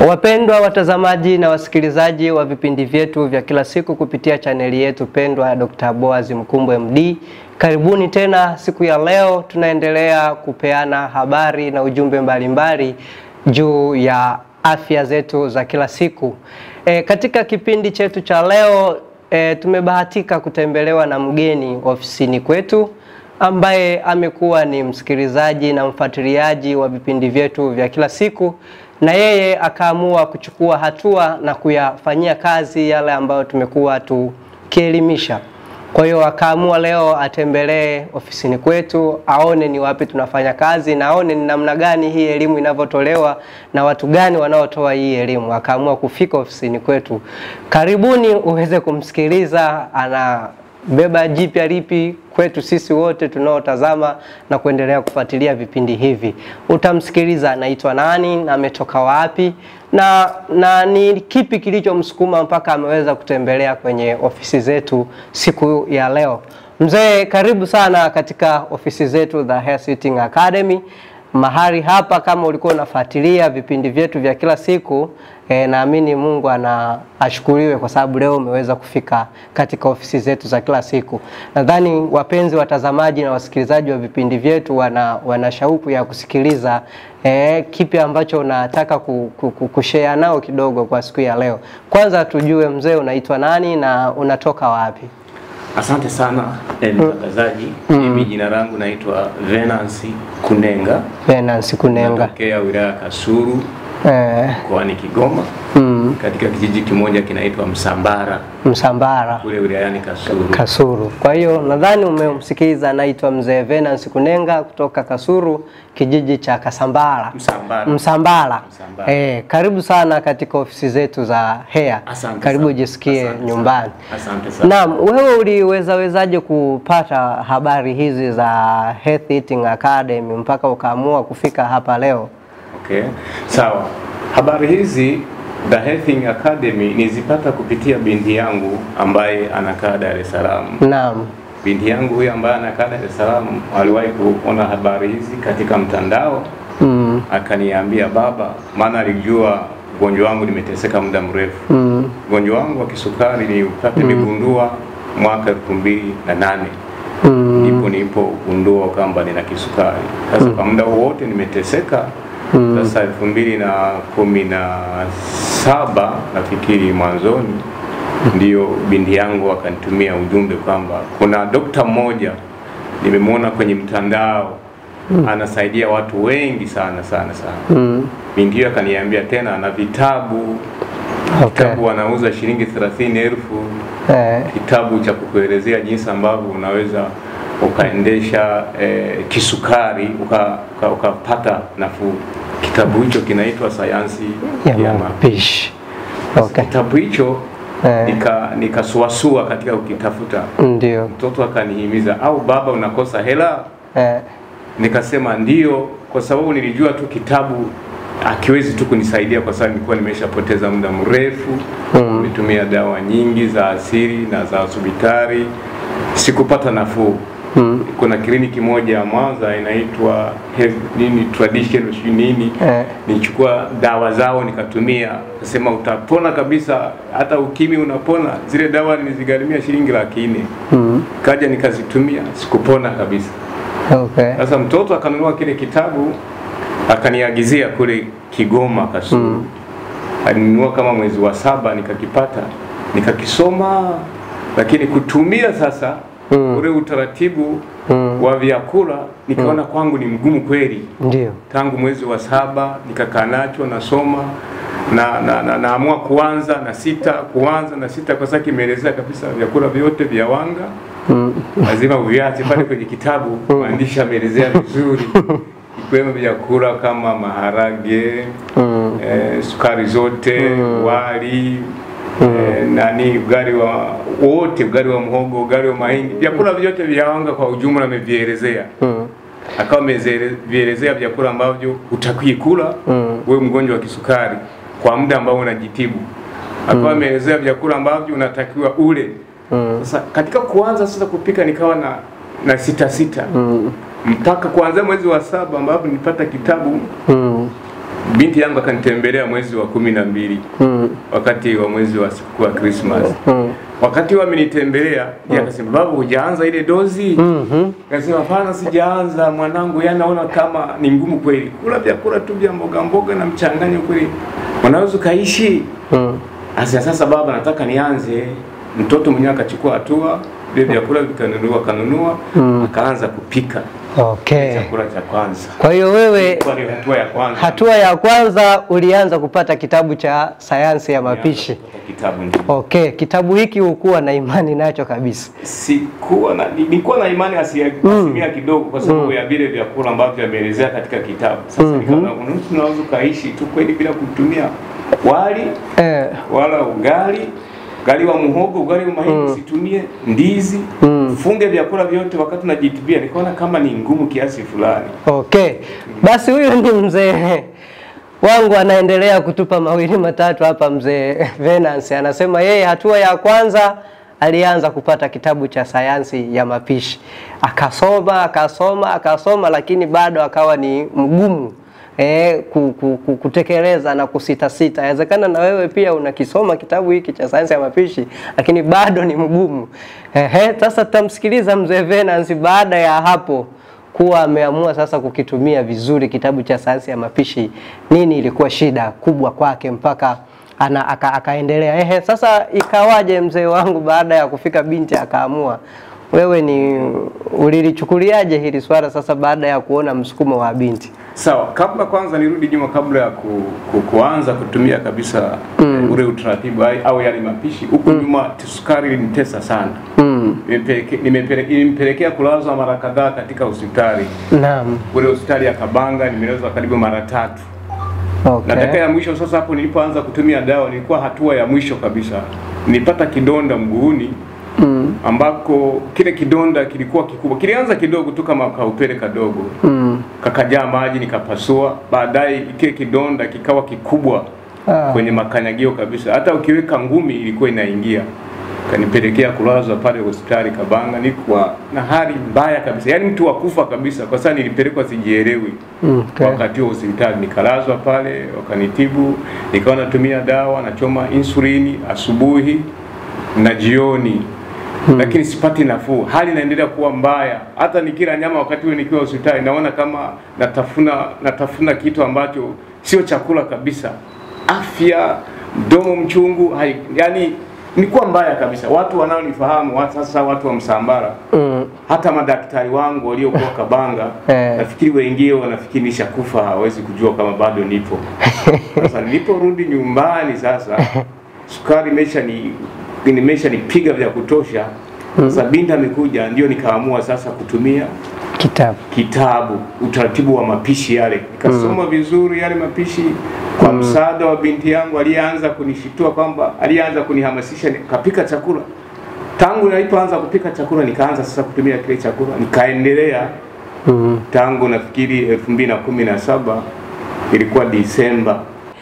Wapendwa watazamaji na wasikilizaji wa vipindi vyetu vya kila siku kupitia chaneli yetu pendwa ya Dr. Boaz Mkumbwe MD, karibuni tena. Siku ya leo tunaendelea kupeana habari na ujumbe mbalimbali juu ya afya zetu za kila siku. E, katika kipindi chetu cha leo e, tumebahatika kutembelewa na mgeni ofisini kwetu ambaye amekuwa ni msikilizaji na mfuatiliaji wa vipindi vyetu vya kila siku na yeye akaamua kuchukua hatua na kuyafanyia kazi yale ambayo tumekuwa tukielimisha. Kwa hiyo akaamua leo atembelee ofisini kwetu, aone ni wapi tunafanya kazi na aone ni namna gani hii elimu inavyotolewa na watu gani wanaotoa hii elimu. Akaamua kufika ofisini kwetu. Karibuni uweze kumsikiliza ana beba jipya lipi kwetu sisi wote tunaotazama na kuendelea kufuatilia vipindi hivi. Utamsikiliza anaitwa nani na ametoka wapi na, na ni kipi kilichomsukuma mpaka ameweza kutembelea kwenye ofisi zetu siku ya leo. Mzee, karibu sana katika ofisi zetu The Hair Sitting Academy. Mahali hapa kama ulikuwa unafuatilia vipindi vyetu vya kila siku e, naamini Mungu ana ashukuriwe kwa sababu leo umeweza kufika katika ofisi zetu za kila siku. Nadhani wapenzi watazamaji na wasikilizaji wa vipindi vyetu wana, wana shauku ya kusikiliza e, kipi ambacho unataka kushare nao kidogo kwa siku ya leo. Kwanza tujue mzee, unaitwa nani na unatoka wapi? Asante sana mtangazaji. Mm. Mimi jina langu naitwa Venance Kunenga. Venance Kunenga. Natokea wilaya Kasulu Eh, mkoani Kigoma mm, katika kijiji kimoja kinaitwa Msambara Msambara kule wilayani Kasulu. Kasuru. Kwa hiyo nadhani umemsikiliza, anaitwa mzee Venance Kunenga kutoka Kasuru, kijiji cha Kasambara Msambara. Msambara. Msambara. Eh, karibu sana katika ofisi zetu za hair. Asante Karibu sana. ujisikie Asante nyumbani. sana. Asante sana. Naam, wewe uliwezawezaje kupata habari hizi za Health Eating Academy mpaka ukaamua kufika hapa leo? Okay. Sawa. Habari hizi The Healthing Academy nizipata kupitia binti yangu ambaye anakaa Dar es Salaam. Naam. Binti yangu huyu ambaye anakaa Dar es Salaam aliwahi kuona habari hizi katika mtandao Mm. akaniambia baba, maana alijua ugonjwa wangu nimeteseka muda mrefu. Mm. Ugonjwa wangu wa kisukari niupate nimegundua mwaka elfu mbili na nane Mm. ndipo nilipogundua kwamba nina kisukari. Sasa kwa muda wote nimeteseka. Sasa elfu mbili na kumi na saba nafikiri mwanzoni, ndio binti yangu akanitumia ujumbe kwamba kuna dokta mmoja nimemwona kwenye mtandao anasaidia watu wengi sana sana sana. Mm. Binti hiyo akaniambia tena ana vitabu Okay. kitabu anauza shilingi thelathini elfu Eh. kitabu cha kukuelezea jinsi ambavyo unaweza ukaendesha eh, kisukari uka- uka- ukapata nafuu. Kitabu hicho kinaitwa sayansi Ya ya mapishi. mapishi. Okay. Kitabu hicho Eh. nika nikasuasua katika ukitafuta, Ndio. mtoto akanihimiza, au baba, unakosa hela? Eh. Nikasema ndio, kwa sababu nilijua tu kitabu akiwezi tu kunisaidia kwa sababu nilikuwa nimeshapoteza muda mrefu Mm. nimetumia dawa nyingi za asili na za hospitali, sikupata nafuu. Mm. Kuna kliniki moja ya Mwanza inaitwa Health- nini tradition sijui nini Eh. nilichukua dawa zao nikatumia, nasema utapona kabisa, hata ukimwi unapona. Zile dawa nilizigharimia shilingi laki nne, Mm. kaja nikazitumia, sikupona kabisa. Okay. Sasa mtoto akanunua kile kitabu akaniagizia kule Kigoma Kasulu. Mm. Alinunua kama mwezi wa saba, nikakipata nikakisoma, lakini kutumia sasa Mm. ule utaratibu Mm. wa vyakula nikaona kwangu ni mgumu kweli. Ndio. Tangu mwezi wa saba nikakaa nacho nasoma na, na, na, naamua kuanza na sita kuanza na sita kwa sababu kimeelezea kabisa vyakula vyote vya wanga Mm. lazima uviache pale kwenye kitabu, mwandishi ameelezea vizuri, ikiwemo vyakula kama maharage Mm. eh, sukari zote wali eh, nani ugali wa wote, ugali wa mhogo, ugali wa mahindi, vyakula vyote vya wanga kwa ujumla amevielezea. Mm. Akawa amevielezea vyakula ambavyo hutakiwi kula Mm. wewe mgonjwa wa kisukari kwa muda ambao unajitibu. Akawa ameelezea vyakula ambavyo unatakiwa ule Mm. sasa katika kuanza sasa kupika nikawa na na sita sita Mm. mpaka kuanzia mwezi wa saba ambapo nilipata kitabu Mm. binti yangu akanitembelea mwezi wa kumi na mbili Mm. wakati wa mwezi wa sikukuu ya Christmas. Mm. Wakati wa amenitembelea, yeye akasema baba, hujaanza ile dozi? Mhm. Akasema hapana, sijaanza mwanangu, yani naona kama ni ngumu kweli. Kula vyakula tu vya mboga mboga na mchanganyo kweli, unaweza ukaishi? Mm. Asa sasa baba, nataka nianze. Mtoto mwenyewe akachukua hatua, vile vyakula vikanunua, kanunua, akaanza kupika Okay. chakula cha kwanza. Kwa hiyo wewe Ilikuwa ni hatua ya kwanza. hatua ya kwanza ulianza kupata kitabu cha sayansi ya mapishi. Kutoka Kitabu ndio. Okay, kitabu hiki hukuwa na imani nacho kabisa. Sikuwa na nilikuwa na imani asia- asilimia kidogo kwa sababu ya vile vyakula ambavyo ameelezea katika kitabu. Sasa nikaona kuna mtu unaweza ukaishi tu kweli bila kutumia wali Eh, wala ugali ugali wa muhogo, ugali wa mahindi usitumie, ndizi funge vyakula vyote wakati unajitibia. Nikaona kama ni ngumu kiasi fulani. okay. Basi huyu ni mzee wangu anaendelea kutupa mawili matatu hapa. Mzee Venance anasema yeye hatua ya kwanza alianza kupata kitabu cha sayansi ya mapishi, akasoma akasoma akasoma, lakini bado akawa ni mgumu eh, ku, ku, ku, kutekeleza na kusitasita. Inawezekana na wewe pia unakisoma kitabu hiki cha sayansi ya mapishi, lakini bado ni mgumu. Ehe, sasa tutamsikiliza mzee Venance baada ya hapo kuwa ameamua sasa kukitumia vizuri kitabu cha sayansi ya mapishi. Nini ilikuwa shida kubwa kwake mpaka ana, aka, akaendelea? Ehe, sasa ikawaje mzee wangu, baada ya kufika binti akaamua? Wewe ni ulilichukuliaje hili swala sasa baada ya kuona msukumo wa binti? Sawa, kabla kwanza nirudi nyuma, kabla ya ku, ku, kuanza kutumia kabisa ule utaratibu au- au yale mapishi huku nyuma, sukari ilinitesa sana Mm. Nimepeleke- nimepele- Ilimpelekea kulazwa mara kadhaa katika hospitali Naam. ule hospitali ya Kabanga, nimelazwa karibu mara tatu Okay. na dakika ya mwisho sasa, hapo nilipoanza kutumia dawa, nilikuwa hatua ya mwisho kabisa, nilipata kidonda mguuni Mm. ambako kile kidonda kilikuwa kikubwa. Kilianza kidogo tu kama kaupele kadogo Mm. kakajaa maji nikapasua. Baadaye kile kidonda kikawa kikubwa Ah. kwenye makanyagio kabisa, hata ukiweka ngumi ilikuwa inaingia. Kanipelekea kulazwa pale hospitali Kabanga, nilikuwa na hali mbaya kabisa, yaani mtu wa kufa kabisa, kwa sababu nilipelekwa sijielewi Okay. wakati huo hospitali. Nikalazwa pale, wakanitibu, nikawa natumia dawa, nachoma insulini asubuhi na jioni lakini sipati nafuu, hali inaendelea kuwa mbaya. Hata nikila nyama wakati huo nikiwa hospitali, naona kama natafuna natafuna kitu ambacho sio chakula kabisa. Afya, mdomo mchungu, hai, yani nilikuwa mbaya kabisa. Watu wanaonifahamu watu, sasa watu wa Msambara Mm. hata madaktari wangu waliokuwa Kabanga Eh. nafikiri wengine wanafikiri nishakufa, hawezi kujua kama bado nipo. Sasa niliporudi nyumbani sasa, sukari imesha ni nimesha nipiga vya kutosha. Sasa binti amekuja, ndio nikaamua sasa kutumia Kitabu. kitabu utaratibu wa mapishi yale, nikasoma vizuri yale mapishi kwa msaada wa binti yangu aliyeanza kunishitua kwamba alianza kunihamasisha nikapika chakula. Tangu nilipoanza kupika chakula nikaanza sasa kutumia kile chakula nikaendelea Mm. tangu nafikiri elfu mbili na kumi na saba ilikuwa Disemba.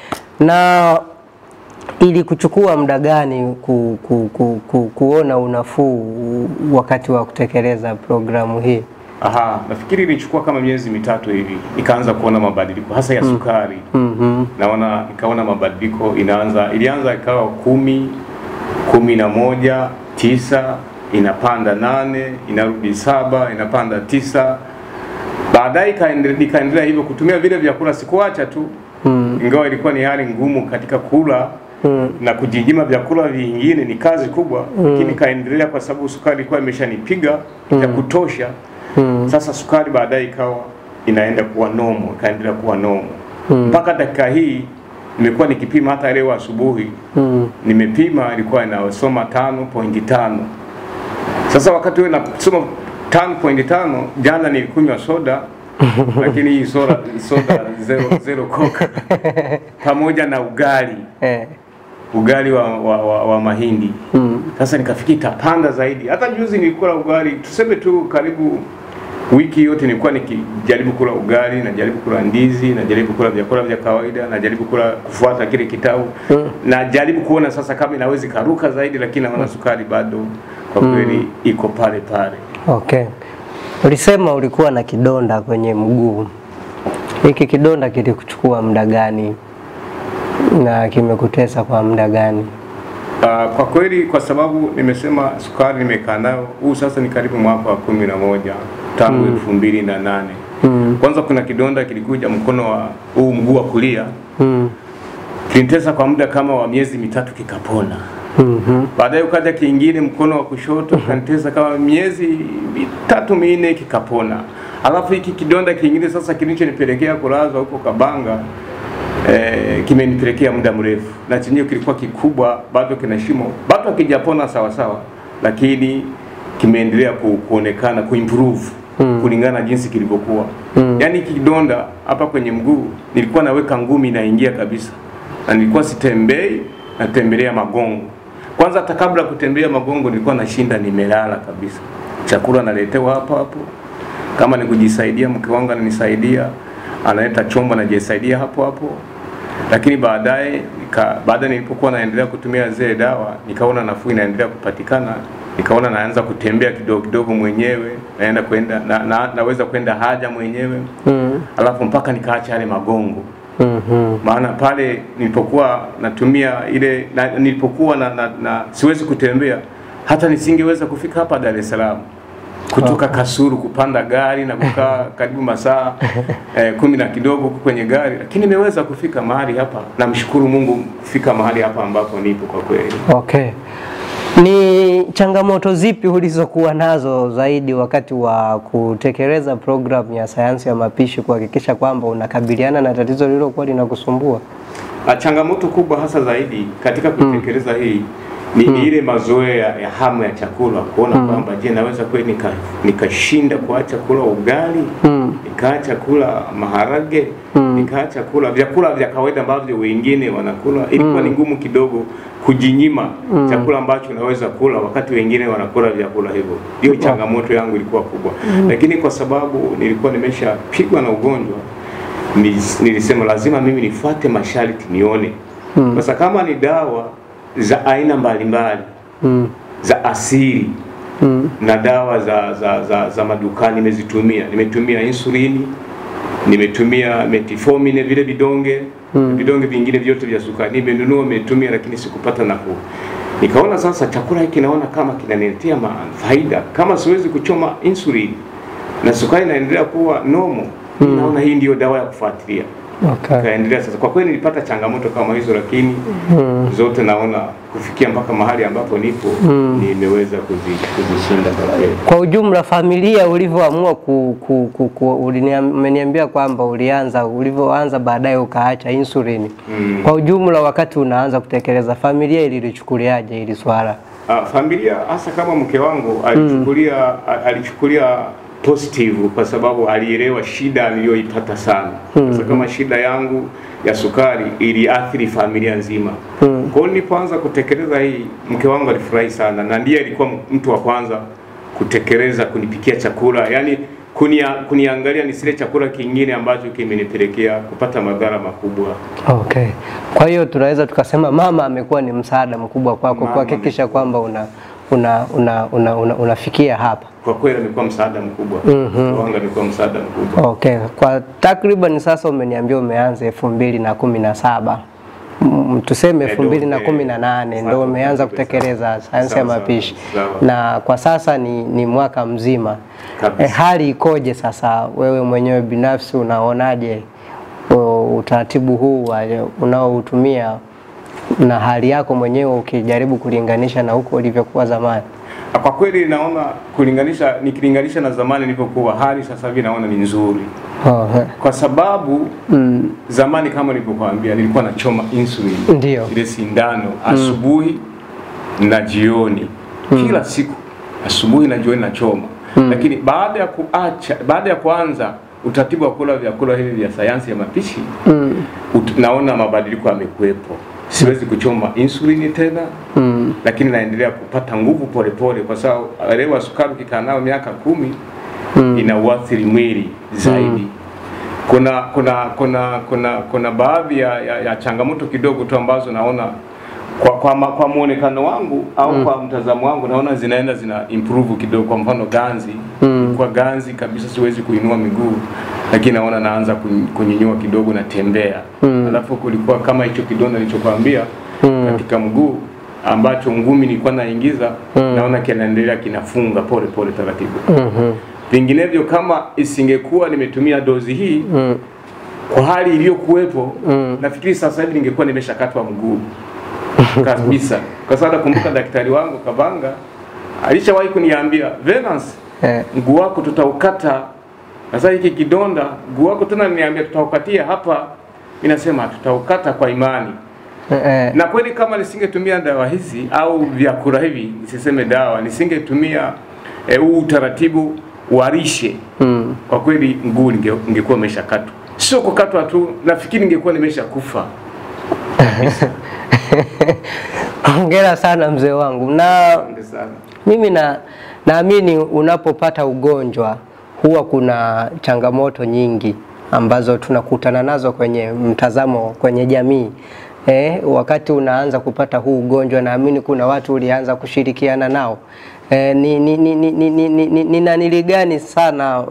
Na ili kuchukua muda gani ku, ku, ku, ku, kuona unafuu wakati wa kutekeleza programu hii? Aha, nafikiri ilichukua kama miezi mitatu hivi nikaanza kuona mabadiliko hasa ya sukari. Mhm. naona nikaona mabadiliko inaanza, ilianza ikawa kumi, kumi na moja, tisa, inapanda nane, inarudi saba, inapanda tisa. Baadaye ikaende- nikaendelea hivyo kutumia vile vyakula, sikuacha tu Mm. ingawa ilikuwa ni hali ngumu katika kula Mm. na kujinyima vyakula vingine ni kazi kubwa, lakini kaendelea kwa sababu sukari ilikuwa imeshanipiga ya kutosha. Mm. Sasa sukari baadaye ikawa inaenda kuwa nomo, ikaendelea kuwa nomo mpaka dakika hii nimekuwa nikipima. Hata leo asubuhi Mm. nimepima, ilikuwa inasoma tano pointi tano. Sasa wakati huo nasoma tano pointi tano, jana nilikunywa soda lakini hii soda, soda zero, zero coke pamoja na ugali Eh. ugali wa, wa, wa, wa mahindi Mm. sasa nikafikiri itapanda zaidi. Hata juzi nilikula ugali, tuseme tu karibu wiki yote nilikuwa nikijaribu kula ugali, najaribu kula ndizi, najaribu kula vyakula vya kawaida, najaribu kula kufuata kile kitabu, najaribu kuona sasa kama inaweza ikaruka zaidi, lakini naona sukari bado kwa kweli iko pale pale. Okay. Ulisema ulikuwa na kidonda kwenye mguu. Hiki kidonda kilikuchukua muda gani na kimekutesa kwa muda gani? Uh, kwa kweli kwa sababu nimesema sukari nimekaa nayo huu sasa ni karibu mwaka wa kumi na moja tangu elfu mbili na nane Mm. kwanza kuna kidonda kilikuja mkono wa huu mguu wa kulia Mm. kilinitesa kwa muda kama wa miezi mitatu kikapona Mhm. baadaye ukaja kingine mkono wa kushoto kanitesa kama miezi mitatu minne kikapona alafu hiki kidonda kingine sasa kilichonipelekea kulazwa huko Kabanga eh, kimenipelekea muda mrefu na chenyewe kilikuwa kikubwa bado kina shimo bado hakijapona sawa sawa lakini kimeendelea ku, kuonekana kuimprove Mm. kulingana na jinsi kilivyokuwa Mm. yaani hiki kidonda hapa kwenye mguu nilikuwa naweka ngumi inaingia kabisa na nilikuwa sitembei natembelea magongo kwanza hata kabla ya kutembea magongo nilikuwa nashinda nimelala kabisa chakula naletewa hapo hapo kama ni kujisaidia mke wangu ananisaidia analeta chombo najisaidia hapo hapo lakini baadaye nika, baadaye nilipokuwa naendelea kutumia zile dawa nikaona nafuu inaendelea kupatikana nikaona naanza kutembea kidogo kidogo mwenyewe naenda kwenda na, na, naweza kwenda haja mwenyewe Mm. alafu mpaka nikaacha yale magongo Mhm. maana pale nilipokuwa natumia ile na, nilipokuwa na, na, na siwezi kutembea hata nisingeweza kufika hapa Dar es Salaam kutoka Kasuru kupanda gari na kukaa karibu masaa eh, kumi na kidogo huko kwenye gari, lakini nimeweza kufika mahali hapa. Namshukuru Mungu kufika mahali hapa ambapo nipo kwa kweli. Okay. Ni changamoto zipi ulizokuwa nazo zaidi wakati wa kutekeleza programu ya sayansi ya mapishi kuhakikisha kwamba unakabiliana na tatizo lililokuwa linakusumbua? Ah, Changamoto kubwa hasa zaidi katika kutekeleza hii ni ile mazoea ya hamu ya chakula, kuona kwamba je, naweza kweli nika- nikashinda kuacha kula ugali Mm. nikaacha kula maharage nikaacha kula vyakula vya kawaida ambavyo wengine wanakula. Ilikuwa ni ngumu kidogo kujinyima chakula ambacho naweza kula wakati wengine wanakula vyakula hivyo. Hiyo changamoto yangu ilikuwa kubwa, lakini kwa sababu nilikuwa nimeshapigwa na ugonjwa nis- nilisema lazima mimi nifuate masharti nione. Sasa kama ni dawa za aina mbalimbali Mm. za asili Mm. na dawa za, za, za, za madukani nimezitumia. Nimetumia insulini, nimetumia metformin, vile vidonge vidonge vingine vyote vya sukari nimenunua, nimetumia, lakini sikupata nafuu. Nikaona sasa chakula hiki naona kama kinaniletea ma- faida, kama siwezi kuchoma insulini na sukari inaendelea kuwa nomo, naona hii ndio dawa ya kufuatilia. Okay. Kaendelea sasa. Kwa kweli nilipata changamoto kama hizo, lakini zote naona kufikia mpaka mahali ambapo nipo nimeweza kuzi- kuzishinda kwa kweli. Kwa ujumla familia ulivyoamua ku, ku, ku, ku, uliniam- umeniambia kwamba ulianza ulivyoanza baadaye ukaacha insulini. Mm. Kwa ujumla wakati unaanza kutekeleza familia ililichukuliaje hili swala? Ah, familia hasa kama mke wangu alichukulia a- alichukulia positive kwa sababu alielewa shida niliyoipata sana. Sasa kama shida yangu ya sukari iliathiri familia nzima. Kwa hiyo nilipoanza kutekeleza hii, mke wangu alifurahi sana na ndiye alikuwa mtu wa kwanza kutekeleza kunipikia chakula, yaani kunia, kuniangalia nisile chakula kingine ambacho kimenipelekea kupata madhara makubwa. Okay. Kwa hiyo tunaweza tukasema mama amekuwa ni msaada mkubwa kwako Mama kuhakikisha kwamba una una una, una, una unafikia hapa. Kwa kweli amekuwa msaada mkubwa. Mke wangu amekuwa msaada mkubwa. Okay. Kwa takriban sasa umeniambia umeanza elfu mbili na kumi na saba Mm, tuseme Eh, elfu mbili na ndo, kumi eh, na nane sasa ndo umeanza kabisa. kutekeleza sayansi ya Sawa, sawa, mapishi sawa. na kwa sasa ni, ni mwaka mzima Kabisa. eh, hali ikoje sasa wewe mwenyewe binafsi unaonaje o, utaratibu huu wa- unaoutumia na hali yako mwenyewe ukijaribu kulinganisha na huko ulivyokuwa zamani Kwa kweli naona kulinganisha, nikilinganisha na zamani nilivyokuwa, hali sasa hivi naona ni nzuri, oh, eh. kwa sababu mm, zamani kama nilivyokuambia, nilikuwa nachoma insulin Ndio. ile sindano asubuhi na jioni kila siku, asubuhi na jioni nachoma lakini baada ya kuacha, baada ya kuanza utaratibu wa kula vyakula hivi vya sayansi ya mapishi mm, ut, naona mabadiliko yamekuwepo. Siwezi kuchoma insulini tena mm, lakini naendelea kupata nguvu polepole, kwa sababu elewa, sukari ukikaa nayo miaka kumi Mm. ina uathiri mwili zaidi. Kuna kuna kuna kuna kuna baadhi ya, ya, ya changamoto kidogo tu ambazo naona kwa, kwa, ma- kwa muonekano wangu au kwa mtazamo wangu naona zinaenda zina improve kidogo. Kwa mfano ganzi Mm. kwa ganzi kabisa siwezi kuinua miguu, lakini naona naanza kun- kunyinyua kidogo, natembea Mm. alafu kulikuwa kama hicho kidonda nilichokwambia Mm. katika mguu ambacho ngumi nilikuwa naingiza Mm. naona kinaendelea kinafunga pole pole taratibu. Mhm. Vinginevyo kama isingekuwa nimetumia dozi hii Mm. kwa hali iliyokuwepo Mm. nafikiri sasa hivi ningekuwa nimeshakatwa mguu kabisa, kwa sababu nakumbuka daktari wangu Kabanga alishawahi kuniambia Venance, Eh. mguu wako tutaukata. Sasa hiki kidonda mguu wako tena niambia tutaukatia hapa, ninasema tutaukata kwa imani. Eh. Na kweli kama nisingetumia dawa hizi au vyakula hivi, nisiseme dawa, nisingetumia eh, huu utaratibu wa lishe Mm. kwa kweli mguu ninge- ningekuwa nimeshakatwa, sio kukatwa tu, nafikiri ningekuwa nimeshakufa. Hongera sana mzee wangu na Asante sana. Mimi na naamini unapopata ugonjwa huwa kuna changamoto nyingi ambazo tunakutana nazo kwenye mtazamo kwenye jamii. Eh, wakati unaanza kupata huu ugonjwa naamini kuna watu ulianza kushirikiana nao. Eh, ni, ni, ni, ni, ni, ni, ni, ni, ni nanili gani sana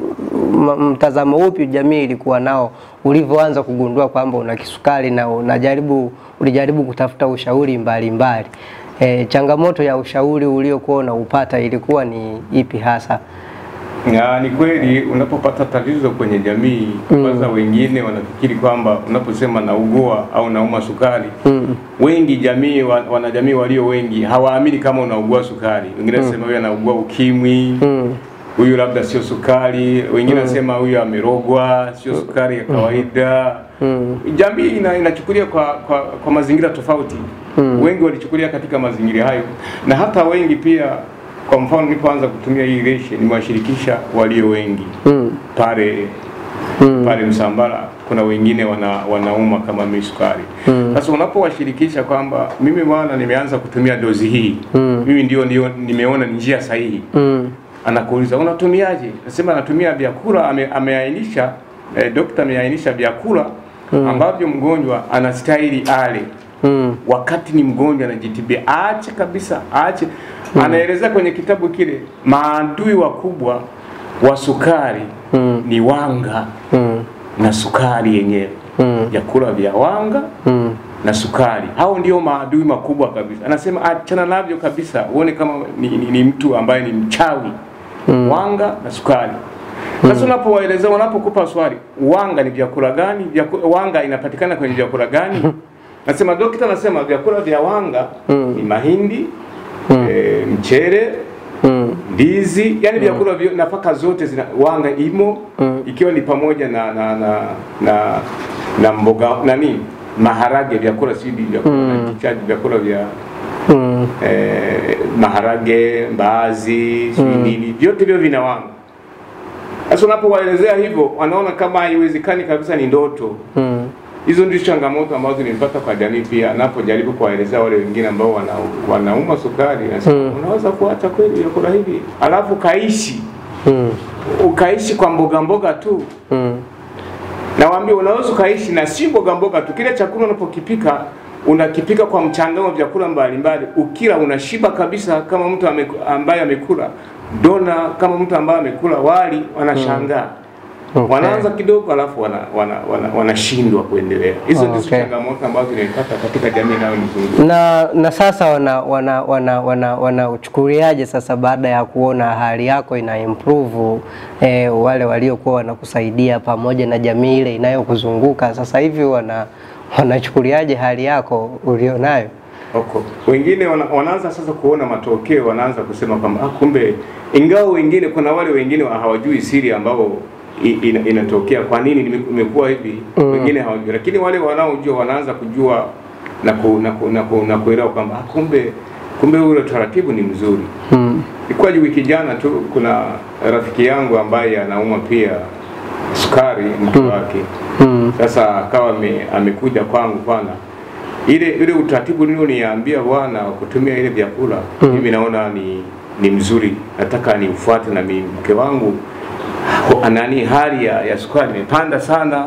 m- mtazamo upi jamii ilikuwa nao ulivyoanza kugundua kwamba una kisukari na unajaribu ulijaribu kutafuta ushauri mbalimbali mbali. E, changamoto ya ushauri uliokuwa unaupata ilikuwa ni ipi hasa? Ya, ni kweli unapopata tatizo kwenye jamii kwanza, wengine wanafikiri kwamba unaposema naugua au nauma sukari Mm. wengi jamii wa- wanajamii walio wengi hawaamini kama unaugua sukari. Wengine wanasema huyu anaugua ukimwi, Mm. huyu labda sio sukari, wengine wanasema huyu amerogwa, sio sukari ya kawaida. Mm. Jamii ina, inachukulia kwa, kwa, kwa mazingira tofauti. Wengi walichukulia katika mazingira hayo, na hata wengi pia. Kwa mfano, nilipoanza kutumia hii reshe nimewashirikisha walio wengi Mm. pale Mm. pale Msambara kuna wengine wana, wanauma kama mimi sukari. Mm. Sasa unapowashirikisha kwamba mimi bwana nimeanza kutumia dozi hii Mm. mimi ndio ndio nimeona ni njia sahihi, Mm. anakuuliza unatumiaje? Nasema natumia vyakula, ame, ameainisha eh, dokta ameainisha vyakula ambavyo mgonjwa anastahili ale Mm. wakati ni mgonjwa anajitibia, aache kabisa, aache. Anaelezea kwenye kitabu kile maadui wakubwa wa sukari Mm. ni wanga Mm. na sukari yenyewe, Mm. vyakula vya wanga Mm. na sukari. Hao ndio maadui makubwa kabisa. Anasema achana navyo kabisa, uone kama ni, ni, ni mtu ambaye ni mchawi Mm. wanga na sukari. Sasa unapowaelezea, unapokupa swali, wanga ni vyakula gani? Vyaku, wanga inapatikana kwenye vyakula gani? Nasema dokta, anasema vyakula vya wanga Mm. ni mahindi Mm. e, mchele Mm. ndizi, yani vyakula vyo, nafaka zote zina wanga imo Mm. ikiwa ni pamoja na na na na, na mboga nani maharage, vyakula sidi vyakula Mm. mm. vyakula vya Mm. eh, maharage, mbaazi, sijui Mm. nini, vyote hivyo vina wanga. Sasa unapowaelezea hivyo, wanaona kama haiwezekani kabisa, ni ndoto. Mm. Hizo ndio changamoto ambazo nimepata kwa jamii pia, napojaribu kuwaelezea wale wengine ambao wana, wanauma sukari, nasema Mm. unaweza kuacha kweli vyakula hivi, alafu kaishi Mm. ukaishi kwa mboga mboga tu. Mm. Nawaambia unaweza ukaishi na si mboga mboga tu, kile chakula unapokipika unakipika kwa mchangano wa vyakula mbalimbali, ukila unashiba kabisa, kama mtu ame, ambaye amekula dona, kama mtu ambaye amekula wali, wanashangaa Okay. wanaanza kidogo, alafu wanashindwa wana, wana, wanashindwa kuendelea. Hizo ndizo Okay. changamoto ambazo nimepata katika jamii inayonizunguka. na na sasa wana wana wana wana wanauchukuliaje sasa baada ya kuona hali yako ina improve eh, wale waliokuwa wanakusaidia pamoja na jamii ile inayokuzunguka sasa hivi wana wanachukuliaje hali yako ulionayo? Oko. Wengine wana, wanaanza sasa kuona matokeo, wanaanza kusema kwamba ah, kumbe, ingawa wengine kuna wale wengine wa- hawajui siri ambao i- ina, inatokea kwa nini nime- imekuwa hivi Mm. wengine hawajui, lakini wale wanaojua wanaanza kujua na ku, na, ku, na, ku, na kuelewa kwamba ah, kumbe kumbe ule taratibu ni mzuri. Mm. Ilikuwa wiki jana tu, kuna rafiki yangu ambaye anaumwa pia sukari, mtu wake Mm. sasa akawa ame, amekuja kwangu bwana, ile ile utaratibu nilioniambia bwana wa kutumia ile vyakula Mm. mimi naona ni ni mzuri, nataka niufuate na mimi mke wangu ho- nani, hali ya, ya sukari imepanda sana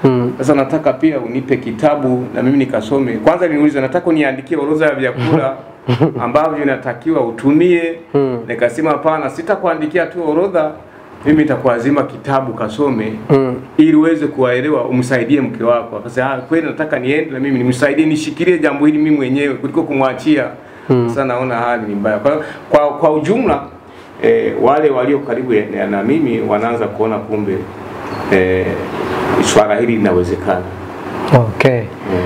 Sasa nataka pia unipe kitabu na mimi nikasome. Kwanza niliuliza nataka uniandikie orodha ya vyakula ambavyo inatakiwa utumie. Nikasema hapana, sitakuandikia tu orodha, mimi nitakuazima kitabu kasome ili uweze kuwaelewa, umsaidie mke wako. Akasema ah, kweli nataka niende na mimi nimsaidie, nishikilie jambo hili mimi mwenyewe kuliko kumwachia. Sasa naona hali ni mbaya. Kwa, kwa, kwa ujumla eh, wale walio karibu na, na mimi wanaanza kuona kumbe eh, swala hili linawezekana. Okay.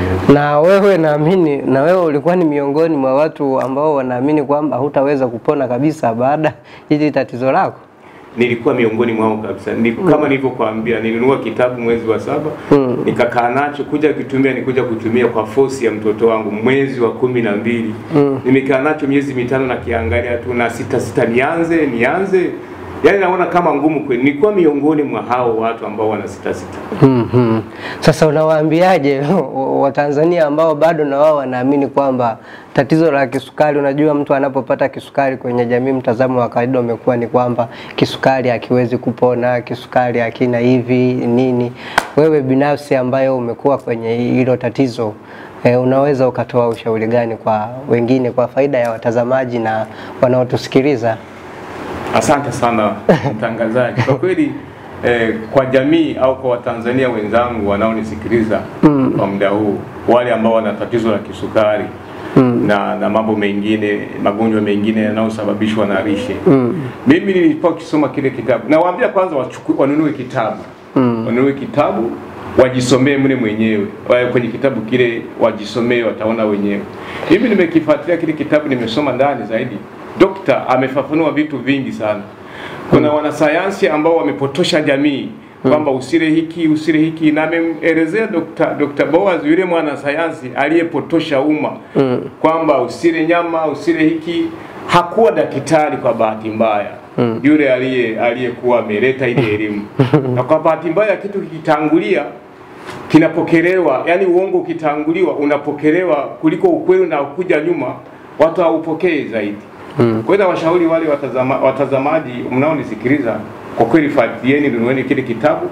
Na wewe naamini, na wewe ulikuwa ni miongoni mwa watu ambao wanaamini kwamba hutaweza kupona kabisa baada hili tatizo lako? Nilikuwa miongoni mwao kabisa. Ni, kama nilivyokuambia nilinunua kitabu mwezi wa saba nikakaa nacho kuja kutumia, nikuja kutumia kwa fosi ya mtoto wangu mwezi wa kumi na mbili nimekaa nacho miezi mitano na kiangalia tu na sita sita, nianze nianze, yaani naona kama ngumu kweli. Nilikuwa miongoni mwa hao watu ambao wana sita sita. Mhm. Sasa unawaambiaje Watanzania ambao bado na wao wanaamini kwamba tatizo la kisukari, unajua mtu anapopata kisukari kwenye jamii, mtazamo wa kawaida umekuwa ni kwamba kisukari hakiwezi kupona, kisukari hakina hivi nini. Wewe binafsi ambayo umekuwa kwenye hilo tatizo e, unaweza ukatoa ushauri gani kwa wengine kwa faida ya watazamaji na wanaotusikiliza? Asante sana mtangazaji. Kwa kweli eh, kwa jamii au kwa Watanzania wenzangu wanaonisikiliza kwa muda huu, wale ambao wana tatizo la kisukari na, na mambo mengine magonjwa mengine yanayosababishwa na lishe mimi nilipokuwa kisoma kile kitabu, nawaambia kwanza wachukue, wanunue kitabu wanunue kitabu wajisomee mle mwenyewe Wa- kwenye kitabu kile wajisomee, wataona wenyewe. Mimi nimekifuatilia kile kitabu, nimesoma ndani zaidi. Dokta amefafanua vitu vingi sana. Kuna wanasayansi ambao wamepotosha jamii kwamba usile hiki usile hiki, na ameelezea Dr. Dr. Boaz yule mwanasayansi aliyepotosha umma kwamba usile nyama usile hiki. Hakuwa daktari kwa bahati mbaya yule aliye aliyekuwa ameleta ile elimu, na kwa bahati mbaya kitu kikitangulia kinapokelewa, yani uongo ukitanguliwa unapokelewa kuliko ukweli unakuja nyuma, watu haupokei zaidi. Kwa hiyo washauri wale watazama, watazamaji mnaonisikiliza, kwa kweli fuatilieni, nunueni kile kitabu,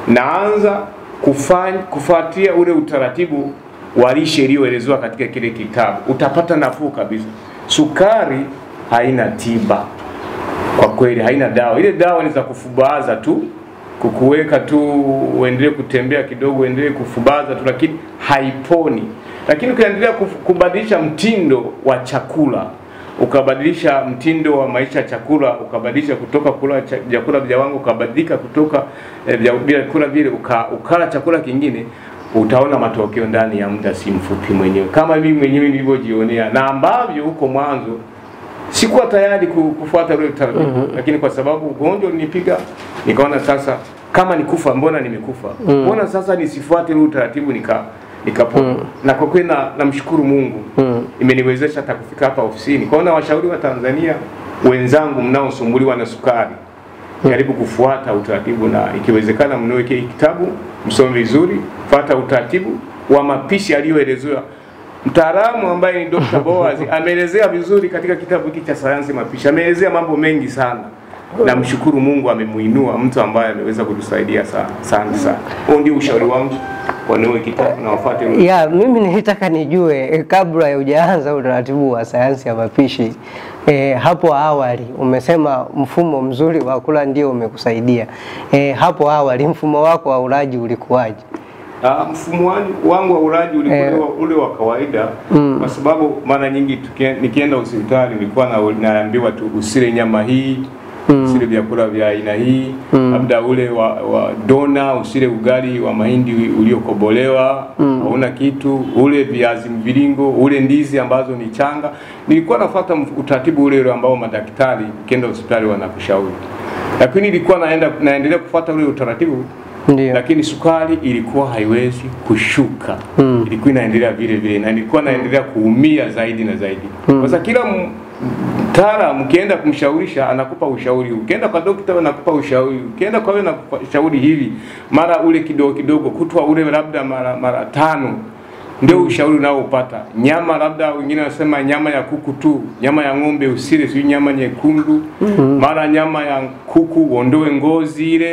naanza kufanya kufuatia ule utaratibu wa lishe iliyoelezewa katika kile kitabu, utapata nafuu kabisa. Sukari haina tiba kwa kweli, haina dawa. Ile dawa ni za kufubaza tu, kukuweka tu uendelee kutembea kidogo, uendelee kufubaza tu, lakini haiponi. Lakini ukiendelea kuf- kubadilisha mtindo wa chakula ukabadilisha mtindo wa maisha ya chakula, ukabadilisha kutoka kula cha- vyakula vya wangu, ukabadilika kutoka eh, vya vyakula vile uka, ukala chakula kingine, utaona matokeo ndani ya muda si mfupi mwenyewe, kama mimi mwenyewe nilivyojionea, na ambavyo huko mwanzo sikuwa tayari ku- kufuata ule utaratibu lakini kwa sababu ugonjwa ulinipiga, nikaona sasa kama nikufa, mbona nimekufa, mbona sasa nisifuate ule utaratibu nika nikapona. Na kwa kweli na- namshukuru Mungu imeniwezesha hata kufika hapa ofisini. Kwa hiyo nawashauri wa Tanzania wenzangu mnaosumbuliwa na sukari, jaribu kufuata utaratibu, na ikiwezekana mnunue kile kitabu, msome vizuri, fuata utaratibu wa mapishi aliyoelezewa mtaalamu ambaye ni Dr. Boaz ameelezea vizuri katika kitabu hiki cha sayansi mapishi, ameelezea mambo mengi sana. Namshukuru Mungu amemuinua mtu ambaye ameweza kutusaidia sana sana sana. Huo ndio ushauri wangu, wanunue kitabu na wafuate Ya, mimi nilitaka nijue eh, kabla ya hujaanza utaratibu wa sayansi ya mapishi eh, hapo awali umesema mfumo mzuri wa kula ndio umekusaidia. Eh, hapo awali mfumo wako wa ulaji ulikuwaje? Ah, mfumo wangu- wangu wa ulaji ulikuwa Eh. ule wa- ule wa kawaida kwa sababu mara nyingi tukie- nikienda hospitali nilikuwa na, naambiwa tu usile nyama hii usile vyakula vya aina hii labda ule wa, wa dona usile ugali wa mahindi uliokobolewa hauna kitu ule viazi mviringo ule ndizi ambazo ni changa nilikuwa nafuata mf- utaratibu ule ule ambao madaktari ukienda hospitali wanakushauri lakini nilikuwa naenda naendelea kufuata ule utaratibu Ndio. lakini sukari ilikuwa haiwezi kushuka ilikuwa inaendelea vile vile na ilikuwa naendelea kuumia zaidi na zaidi kwa sababu kila m- mtaalamu ukienda kumshaurisha anakupa ushauri ukienda kwa dokta anakupa ushauri ukienda kwa wewe anakupa ushauri hivi mara ule kidogo kidogo kutwa ule labda mara mara tano ndio ushauri unaoupata nyama labda wengine wanasema nyama ya kuku tu nyama ya ng'ombe usile sio nyama nyekundu mara nyama ya kuku uondoe ngozi ile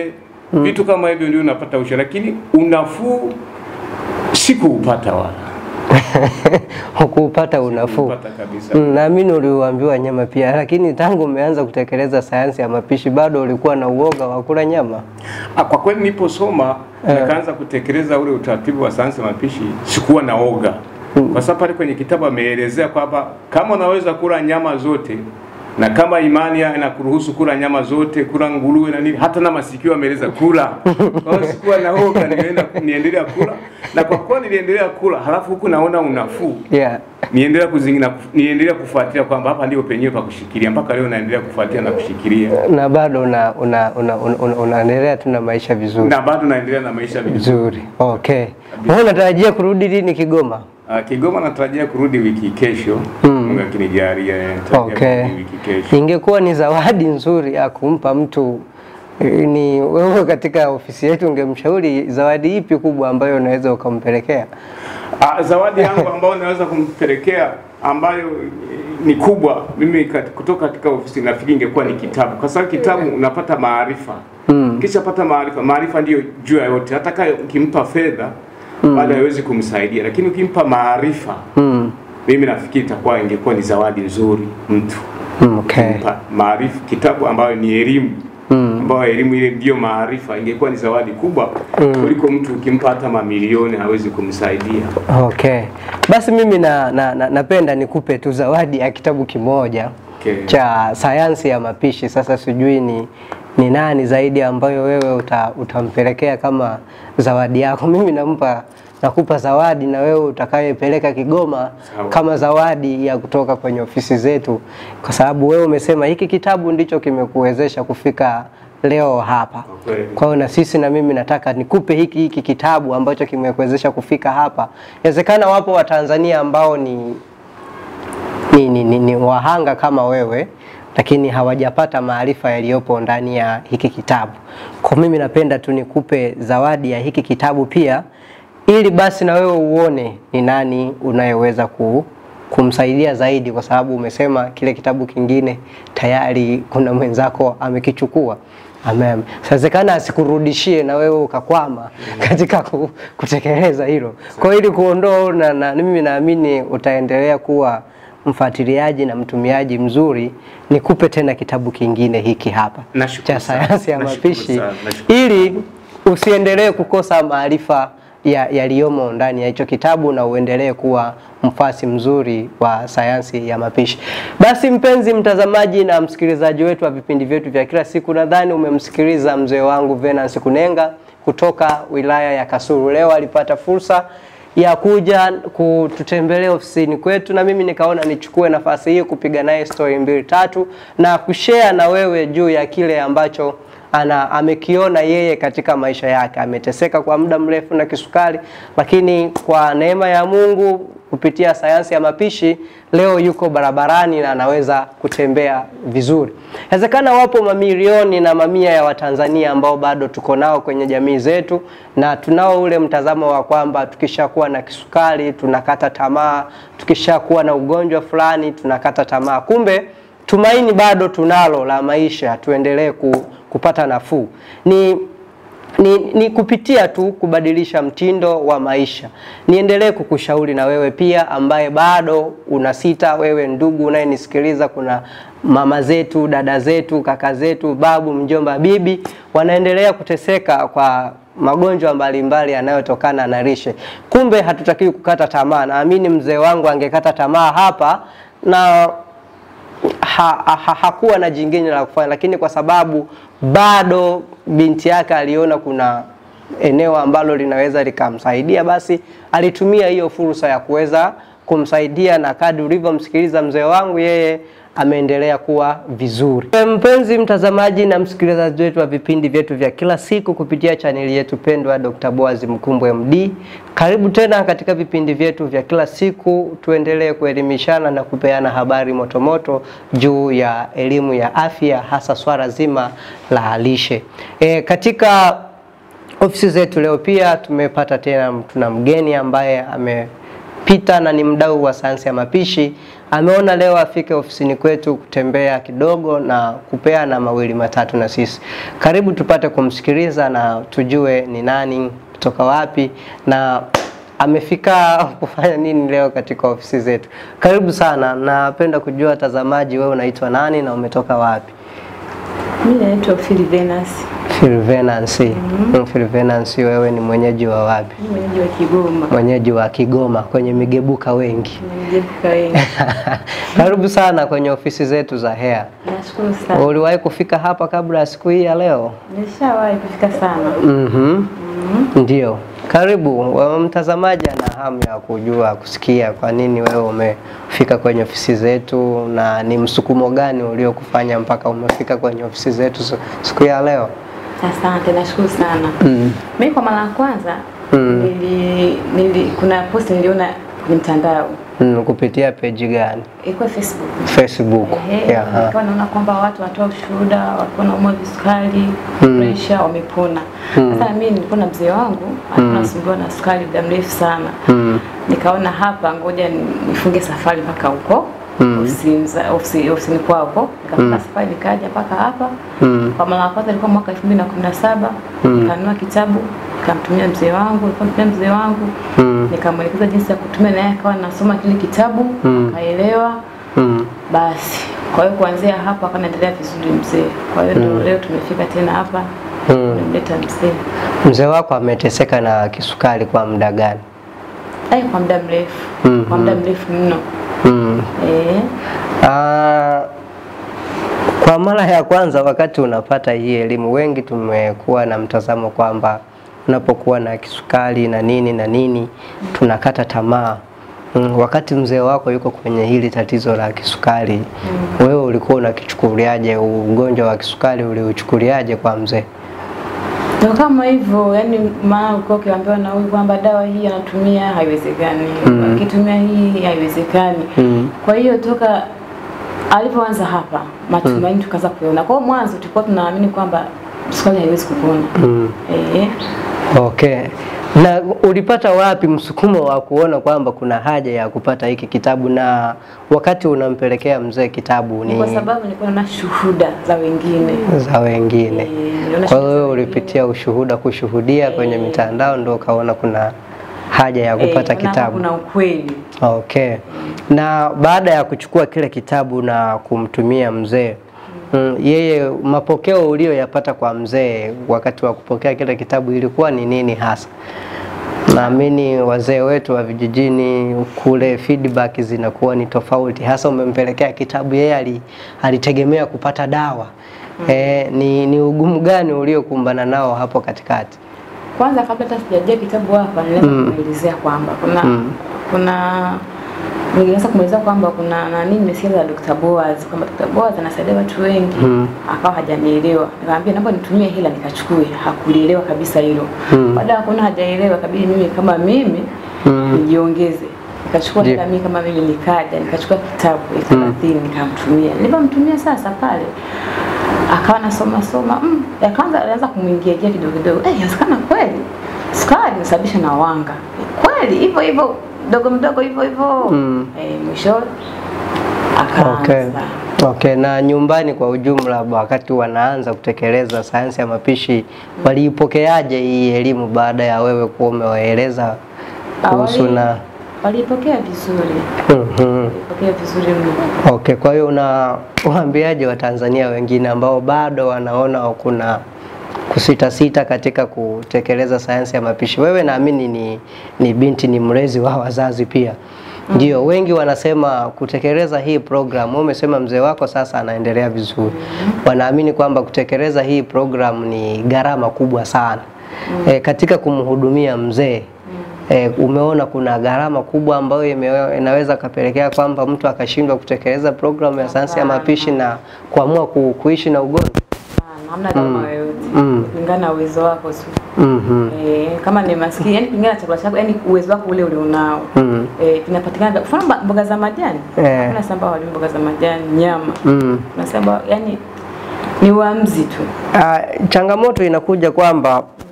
vitu kama hivyo ndio unapata ushauri, lakini unafuu sikuupata wala Hukuupata unafuu. Sikuupata kabisa. Mm, Naamini uliuambiwa nyama pia, lakini tangu umeanza kutekeleza sayansi ya mapishi bado ulikuwa na uoga wa kula nyama. Ah, kwa kweli niliposoma nikaanza kutekeleza ule utaratibu wa sayansi ya mapishi, sikuwa na oga kwa sababu pale kwenye kitabu ameelezea kwamba kama unaweza kula nyama zote na kama imani ya- inakuruhusu kula nyama zote, kula nguruwe na nini, hata na masikio ameeleza kula. Kwa hiyo sikuwa na oga, nilienda niendelea kula, na kwa kuwa niliendelea kula, halafu huku naona unafuu Yeah. niendelea kuzingina niendelea kufuatilia kwamba hapa ndio penyewe pa kushikilia. Mpaka leo naendelea kufuatilia na kushikilia, Na bado una una una, una, una, unaendelea tu na maisha vizuri. na bado naendelea na maisha vizuri. Vizuri. Okay. Wewe unatarajia kurudi lini Kigoma? Uh, Kigoma natarajia kurudi wiki kesho, Mungu akinijalia, eh, natarajia Okay. kurudi wiki kesho. Ingekuwa ni zawadi nzuri ya kumpa mtu eh, ni wewe katika ofisi yetu, ungemshauri zawadi ipi kubwa ambayo unaweza ukampelekea? Ah, zawadi yangu ambayo naweza kumpelekea ambayo eh, ni kubwa, mimi kat- kutoka katika ofisi nafikiri ingekuwa ni kitabu, kwa sababu kitabu unapata maarifa mm. Kisha pata maarifa, maarifa ndiyo juu ya yote. Hata kama ukimpa fedha bado haiwezi kumsaidia, lakini ukimpa maarifa Mm. mimi nafikiri itakuwa ingekuwa ni zawadi nzuri mtu Mm, Okay. kumpa maarifa, kitabu ambayo ni elimu ambayo elimu ile ndiyo maarifa, ingekuwa ni zawadi kubwa kuliko mtu ukimpa hata mamilioni hawezi kumsaidia. Okay. Basi mimi na, na, na, napenda nikupe tu zawadi ya kitabu kimoja Okay. cha sayansi ya mapishi. Sasa sijui ni ni nani zaidi ambayo wewe uta, utampelekea kama zawadi yako. Mimi nampa nakupa zawadi na wewe utakayepeleka Kigoma Sawa. kama zawadi ya kutoka kwenye ofisi zetu, kwa sababu wewe umesema hiki kitabu ndicho kimekuwezesha kufika leo hapa. Kwa kweli. Kwa hiyo na sisi na mimi nataka nikupe hiki hiki kitabu ambacho kimekuwezesha kufika hapa. Inawezekana wapo Watanzania ambao ni ni, ni, ni, ni wahanga kama wewe lakini hawajapata maarifa yaliyopo ndani ya hiki kitabu. Kwa mimi napenda tu nikupe zawadi ya hiki kitabu pia, ili basi na wewe uone ni nani unayeweza ku, kumsaidia zaidi, kwa sababu umesema kile kitabu kingine tayari kuna mwenzako amekichukua. Amen. Sawezekana asikurudishie na wewe ukakwama katika ku, kutekeleza hilo. Kwa hiyo ili kuondoa na, na mimi naamini utaendelea kuwa mfuatiliaji na mtumiaji mzuri, nikupe tena kitabu kingine hiki hapa Nashukuru cha sana. sayansi ya Nashukuru mapishi sana. Nashukuru. ili usiendelee kukosa maarifa ya- yaliyomo ndani ya hicho kitabu na uendelee kuwa mfasi mzuri wa sayansi ya mapishi. Basi mpenzi mtazamaji na msikilizaji wetu wa vipindi vyetu vya kila siku, nadhani umemsikiliza mzee wangu Venance Kunenga kutoka wilaya ya Kasulu. Leo alipata fursa ya kuja kututembelea ofisini kwetu, na mimi nikaona nichukue nafasi hii kupiga naye story mbili tatu na kushare na wewe juu ya kile ambacho ana amekiona yeye katika maisha yake. Ameteseka kwa muda mrefu na kisukari, lakini kwa neema ya Mungu kupitia sayansi ya mapishi leo yuko barabarani na anaweza kutembea vizuri. Inawezekana wapo mamilioni na mamia ya Watanzania ambao bado tuko nao kwenye jamii zetu, na tunao ule mtazamo wa kwamba tukishakuwa na kisukari tunakata tamaa, tukishakuwa na ugonjwa fulani tunakata tamaa. Kumbe tumaini bado tunalo la maisha, tuendelee ku, kupata nafuu. Ni ni, ni kupitia tu kubadilisha mtindo wa maisha. Niendelee kukushauri na wewe pia ambaye bado unasita, wewe ndugu unayenisikiliza, kuna mama zetu, dada zetu, kaka zetu, babu, mjomba, bibi wanaendelea kuteseka kwa magonjwa mbalimbali yanayotokana na lishe. Kumbe hatutakiwi kukata tamaa. Naamini mzee wangu angekata tamaa hapa na ha, ha, hakuwa na jingine la kufanya, lakini kwa sababu bado binti yake aliona kuna eneo ambalo linaweza likamsaidia, basi alitumia hiyo fursa ya kuweza kumsaidia, na kadri ulivyomsikiliza mzee wangu, yeye ameendelea kuwa vizuri. E, Mpenzi mtazamaji na msikilizaji wetu wa vipindi vyetu vya kila siku kupitia chaneli yetu pendwa Dr. Boaz Mkumbwe MD, karibu tena katika vipindi vyetu vya kila siku, tuendelee kuelimishana na kupeana habari motomoto juu ya elimu ya afya, hasa swala zima la lishe. E, katika ofisi zetu leo pia tumepata tena, tuna mgeni ambaye ame anapita na ni mdau wa sayansi ya mapishi, ameona leo afike ofisini kwetu kutembea kidogo na kupeana mawili matatu na sisi. Karibu tupate kumsikiliza na tujue ni nani, kutoka wapi na amefika kufanya nini leo katika ofisi zetu. Karibu sana. Napenda kujua watazamaji, wewe unaitwa nani na umetoka wapi? Mimi naitwa Phil Venus, Filvenancy. Mm. Filvenancy, wewe ni mwenyeji wa wapi? ni mwenyeji wa Kigoma, Mwenyeji wa Kigoma kwenye migebuka wengi. nimejepuka wengi. Karibu sana kwenye ofisi zetu za Hair. Nashukuru sana, Uliwahi kufika hapa kabla ya siku hii ya leo? nilishawahi kufika sana. Mhm. Ndio. Karibu. Wa- Mtazamaji ana hamu ya kujua, kusikia kwa nini wewe umefika kwenye ofisi zetu na ni msukumo gani uliokufanya mpaka umefika kwenye ofisi zetu su- siku ya leo? Asante, nashukuru sana. Mm. Mimi kwa mara ya kwanza Mm. nili, nili, kuna post niliona kwenye mtandao Mm, kupitia peji gani? ilikuwa Facebook. Facebook. Ehe, Yeah. nikawa naona kwamba watu wanatoa ushuhuda, walikuwa naumwa visukari, presha, wamepona. Sasa mimi nilikuwa na mzee wangu alikuwa anasumbuliwa na sukari muda mrefu sana. Mm. nikaona hapa ngoja ni- nifunge safari mpaka huko ofisini za- ofisi- ofisini kwao huko nikafunga safari nikaja mpaka hapa Mm. kwa mara ya kwanza ilikuwa mwaka 2017 nikanunua kitabu nikamtumia mzee wangu nilikuwa namtumia mzee wangu Mm. nikamwelekeza jinsi ya kutumia naye akawa nasoma kile kitabu akaelewa Mm. basi kwa hiyo kuanzia hapo akanaendelea vizuri mzee kwa hiyo ndio leo tumefika tena hapa Mm. nimemleta mzee Mzee wako ameteseka na kisukari kwa muda gani? ai kwa muda mrefu Mhm. kwa muda mrefu mno Mm. eh Ah, kwa mara ya kwanza wakati unapata hii elimu, wengi tumekuwa na mtazamo kwamba unapokuwa na kisukari na nini na nini tunakata tamaa. Mm, wakati mzee wako yuko kwenye hili tatizo la kisukari, wewe ulikuwa unakichukuliaje? Ugonjwa wa kisukari uliuchukuliaje kwa mzee? Ndio kama hivyo, yani maana ulikuwa ukiambiwa na huyu kwamba dawa hii anatumia haiwezekani, akitumia hii haiwezekani. Mm. Kwa hiyo toka alipoanza hapa matumaini tukaanza kuona. Kwa hiyo mwanzo tulikuwa tunaamini kwamba sukari haiwezi kupona. Mm. Eh, Okay. Na ulipata wapi msukumo wa kuona kwamba kuna haja ya kupata hiki kitabu, na wakati unampelekea mzee kitabu ni ni kwa sababu nilikuwa naona shuhuda za wengine. za wengine? Eh, niliona Kwa shuhuda hiyo za ulipitia ushuhuda, kushuhudia kwenye mitandao, ndio ukaona kuna haja ya wengine. kupata Eh, naona kitabu. Kuna ukweli. Okay. Na baada ya kuchukua kile kitabu na kumtumia mzee mm, yeye mapokeo uliyoyapata kwa mzee wakati wa kupokea kile kitabu ilikuwa ni nini hasa? Naamini wazee wetu wa vijijini kule feedback zinakuwa ni tofauti, hasa umempelekea kitabu, yeye ali- alitegemea kupata dawa. Eh, ni, ni ugumu gani uliokumbana nao hapo katikati? Kwanza kabla hata sijajia kitabu hapa nilianza kumwelezea kwamba kuna kuna nilianza kumwelezea kwamba kuna nani nimesikia za Dr. Boaz kwamba Dr. Boaz anasaidia watu wengi akawa hajanielewa. Nikamwambia naomba nitumie hela nikachukue. Hakulielewa kabisa hilo. Baada ya kuona hajaelewa kabidi mimi kama mimi nijiongeze. Nikachukua Ndiyo. hela mimi kama mimi nikaja nikachukua kitabu elfu thelathini nikamtumia. Nilipomtumia sasa pale akawa nasoma soma mm, akaanza alianza kumwingia ingia kidogo kidogo eh, inawezekana kweli sukari inasababisha na wanga kweli hivyo hivyo mdogo mdogo hivyo hivyo Mm. eh, mwisho akaanza Okay. Okay, na nyumbani kwa ujumla wakati wanaanza kutekeleza sayansi ya mapishi waliipokeaje hii elimu baada ya wewe kuwa umewaeleza kuhusu Awali- na walipokea vizuri Mhm. walipokea vizuri mno Okay, kwa hiyo unawaambiaje Watanzania wengine ambao bado wanaona kuna kusitasita katika kutekeleza sayansi ya mapishi? Wewe naamini ni, ni binti, ni mlezi wa wazazi pia. Ndio, wengi wanasema kutekeleza hii program, wewe umesema mzee wako sasa anaendelea vizuri. Wanaamini kwamba kutekeleza hii program ni gharama kubwa sana. E, katika kumhudumia mzee E, umeona kuna gharama kubwa ambayo ime- inaweza kapelekea kwamba mtu akashindwa kutekeleza programu ya sayansi ya mapishi na kuamua ku, kuishi na ugonjwa. Hapana, hamna gharama yoyote Mm. kulingana na uwezo wako tu Mhm. Eh, kama ni maskini yani kulingana na chakula chako yani uwezo wako ule ule unao Mm. eh, vinapatikana mfano mba- mboga za majani Eh. hakuna samba wali mboga za majani nyama Mm. kuna samba yani ni uamuzi tu Ah, changamoto inakuja kwamba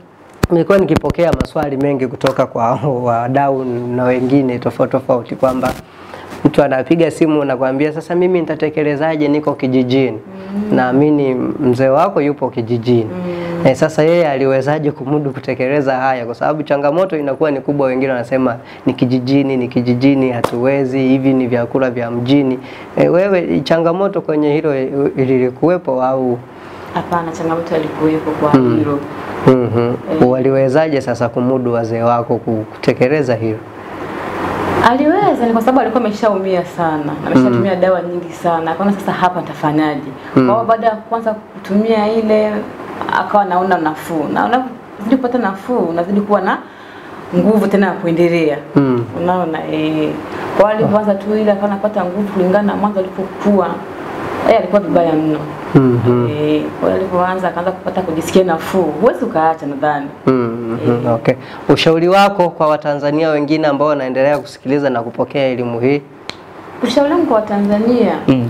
nilikuwa nikipokea maswali mengi kutoka kwa wadau na wengine tofauti tofauti kwamba mtu anapiga simu na kuambia sasa mimi nitatekelezaje, niko kijijini. Naamini mzee wako yupo kijijini. Eh, sasa yeye aliwezaje kumudu kutekeleza haya? Kwa sababu changamoto inakuwa ni kubwa. Wengine wanasema ni kijijini, ni kijijini, hatuwezi, hivi ni vyakula vya mjini. Eh, wewe changamoto kwenye hilo ilikuwepo au? Hapana, changamoto alikuwepo kwa hilo. Mhm. Waliwezaje sasa kumudu wazee wako ku- kutekeleza hilo? Aliweza ni kwa sababu alikuwa ameshaumia sana, ameshatumia dawa nyingi sana. Akaona sasa hapa nitafanyaje? Kwa hiyo baada ya kuanza kutumia ile akawa naona nafuu. Na unazidi kupata nafuu, unazidi kuwa na nguvu tena ya kuendelea. Mm. Unaona eh. Kwa hiyo alipoanza tu ile akawa anapata nguvu kulingana na mwanzo alipokuwa. Yeye alikuwa vibaya mno. Mhm. Eh, kwa hiyo alipoanza akaanza kupata kujisikia nafuu. Huwezi ukaacha nadhani. Mm, mhm, okay. Ushauri wako kwa Watanzania wengine ambao wanaendelea kusikiliza na kupokea elimu hii? Ushauri wangu kwa Watanzania Mm.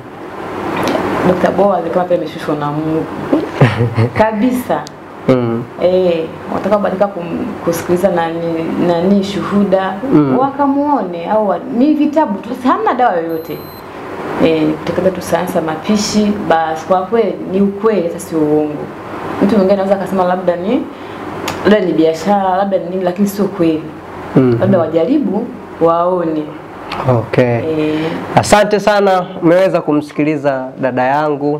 Dr. Boaz kama pia ameshushwa na Mungu kabisa. Mm. Eh, watakaobadilika kum- kusikiliza nani nani shuhuda Mm. wakamuone au wa- ni vitabu tu, hamna dawa yoyote. Eh, kutekeleza tu sayansi ya mapishi basi. Kwa kweli ni ukweli, hata sio uongo. Mtu mwingine anaweza akasema labda ni labda ni biashara labda ni nini, lakini sio kweli. Mm. Labda wajaribu waone. Okay. Eh, Asante sana, umeweza kumsikiliza dada yangu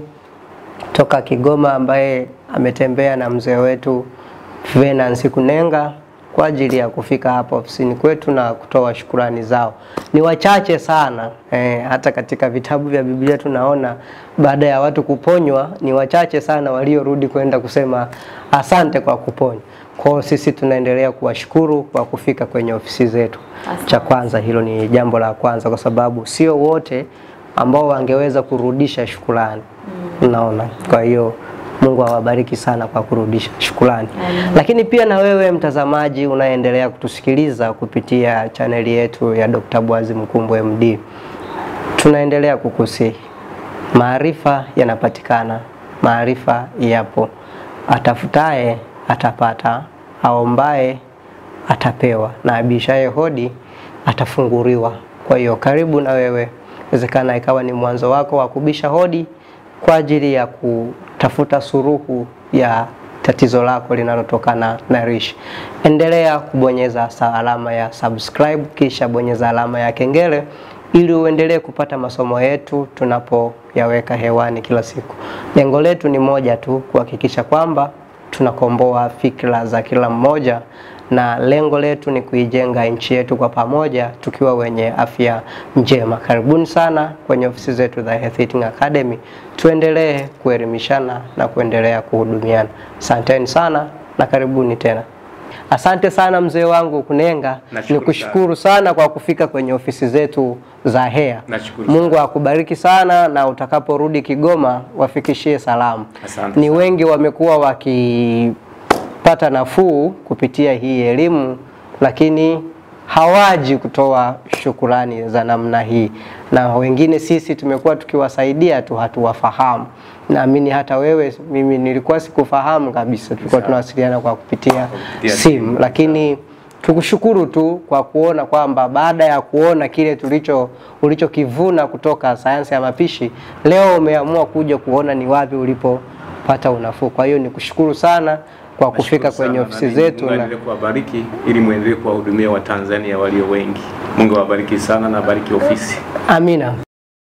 toka Kigoma ambaye ametembea na mzee wetu Venance Kunenga kwa ajili ya kufika hapa ofisini kwetu na kutoa shukurani zao. Ni wachache sana eh, hata katika vitabu vya Biblia tunaona baada ya watu kuponywa ni wachache sana waliorudi kwenda kusema asante kwa kuponywa. Kwa hiyo sisi tunaendelea kuwashukuru kwa kufika kwenye ofisi zetu. Asante. Cha kwanza hilo ni jambo la kwanza, kwa sababu sio wote ambao wangeweza kurudisha shukrani. Unaona, kwa hiyo Mungu awabariki sana kwa kurudisha shukrani. Lakini pia na wewe mtazamaji unaendelea kutusikiliza kupitia chaneli yetu ya Dr. Bwazi Mkumbwe MD, tunaendelea kukusihi, maarifa yanapatikana, maarifa yapo, atafutaye atapata, aombaye atapewa na abishaye hodi atafunguliwa. Kwa hiyo karibu na wewe, inawezekana ikawa ni mwanzo wako wa kubisha hodi kwa ajili ya kutafuta suruhu ya tatizo lako linalotokana na rishi. Endelea kubonyeza sa alama ya subscribe, kisha bonyeza alama ya kengele ili uendelee kupata masomo yetu tunapoyaweka hewani kila siku. Lengo letu ni moja tu, kuhakikisha kwamba tunakomboa fikra za kila mmoja na lengo letu ni kuijenga nchi yetu kwa pamoja tukiwa wenye afya njema. Karibuni sana kwenye ofisi zetu za Health Eating Academy, tuendelee kuelimishana na kuendelea kuhudumiana. Asanteni sana na karibuni tena. Asante sana mzee wangu Kunenga, Nashukuru nikushukuru sana kwa kufika kwenye ofisi zetu za HEA. Nashukuru Mungu akubariki sana na utakaporudi Kigoma wafikishie salamu. Asante Ni sana. wengi wamekuwa wakipata nafuu kupitia hii elimu, lakini hawaji kutoa shukurani za namna hii, na wengine sisi tumekuwa tukiwasaidia tu, hatuwafahamu. Naamini hata wewe, mimi nilikuwa sikufahamu kabisa, tulikuwa Sawa. tunawasiliana kwa kupitia kupitia simu, simu. lakini tukushukuru tu kwa kuona kwamba baada ya kuona kile tulicho ulichokivuna kutoka sayansi ya mapishi, leo umeamua kuja kuona ni wapi ulipopata unafuu. Kwa hiyo nikushukuru sana kwa kufika Nashukuru kwenye sana, ofisi na mimi zetu Mungu na aendelee kuwabariki ili muendelee kuwahudumia Watanzania walio wengi. Mungu awabariki sana na abariki ofisi. amina.